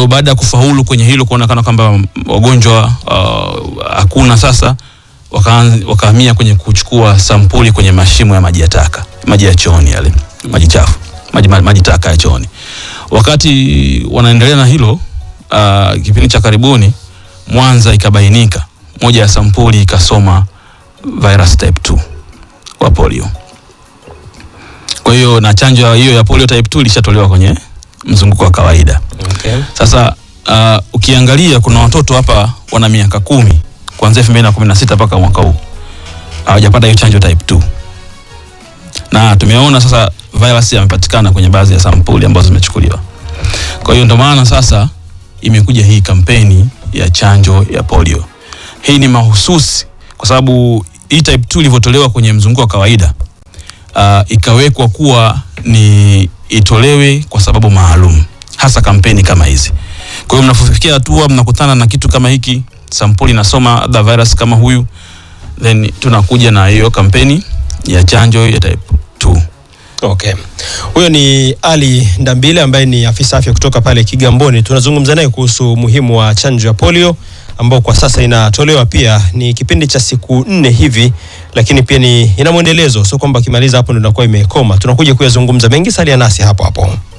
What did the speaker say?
hiyo baada ya kufaulu kwenye hilo kuonekana kwamba wagonjwa uh, hakuna sasa wakaanza- wakahamia kwenye kuchukua sampuli kwenye mashimo ya maji ya taka maji ya chooni yale maji chafu maji, maji, maji taka ya chooni wakati wanaendelea na hilo uh, kipindi cha karibuni Mwanza ikabainika moja ya sampuli ikasoma virus type 2 wa polio. Kwa hiyo na chanjo hiyo ya polio type 2 ilishatolewa kwenye mzunguko wa kawaida. Okay. Sasa uh, ukiangalia kuna watoto hapa wana miaka kumi kuanzia 2016 mpaka mwaka huu hawajapata hiyo chanjo type 2 na tumeona sasa virus yamepatikana kwenye baadhi ya sampuli ambazo zimechukuliwa. Kwa hiyo ndio maana sasa imekuja hii kampeni ya chanjo ya polio. Hii ni mahususi kwa sababu hii type 2 ilivyotolewa kwenye mzunguko wa kawaida uh, ikawekwa kuwa ni itolewe kwa sababu maalum, hasa kampeni kama hizi. Kwa hiyo mnapofikia hatua mnakutana na kitu kama hiki, sampuli inasoma the virus kama huyu, then tunakuja na hiyo kampeni ya chanjo ya type 2. Okay. Huyo ni Ali Ndambile ambaye ni afisa afya kutoka pale Kigamboni. Tunazungumza naye kuhusu umuhimu wa chanjo ya polio ambao kwa sasa inatolewa pia ni kipindi cha siku nne hivi, lakini pia ni ina mwendelezo, sio kwamba kimaliza hapo ndio inakuwa imekoma. Tunakuja kuyazungumza mengi, salia nasi hapo hapo.